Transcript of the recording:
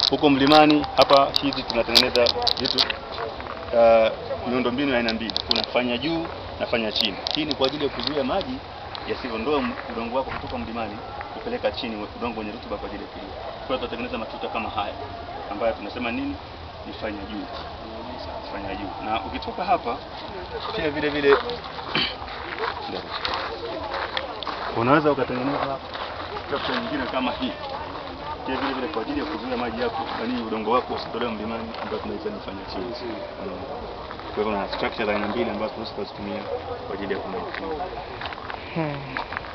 Huko mlimani hapa hizi tunatengeneza vitu uh, miundombinu ya aina mbili, kuna fanya juu na fanya chini. Hii ni kwa ajili ya kuzuia maji yasivondoe udongo wako kutoka mlimani kupeleka chini, udongo wenye rutuba kwa ajili ya kilimo. Kwa hiyo tutatengeneza matuta kama haya ambayo tunasema nini, ni fanya juu, fanya juu. Na ukitoka hapa pia vile vile unaweza ukatengeneza structure nyingine kama hii pia vile vile kwa ajili ya kuzuia maji yako yani udongo wako usitolewe mlimani ambayo tunaita ni fanya chini. Mm. Kwa hivyo na structure za aina mbili ambazo tunaweza kuzitumia kwa ajili ya kumwagilia. Hmm.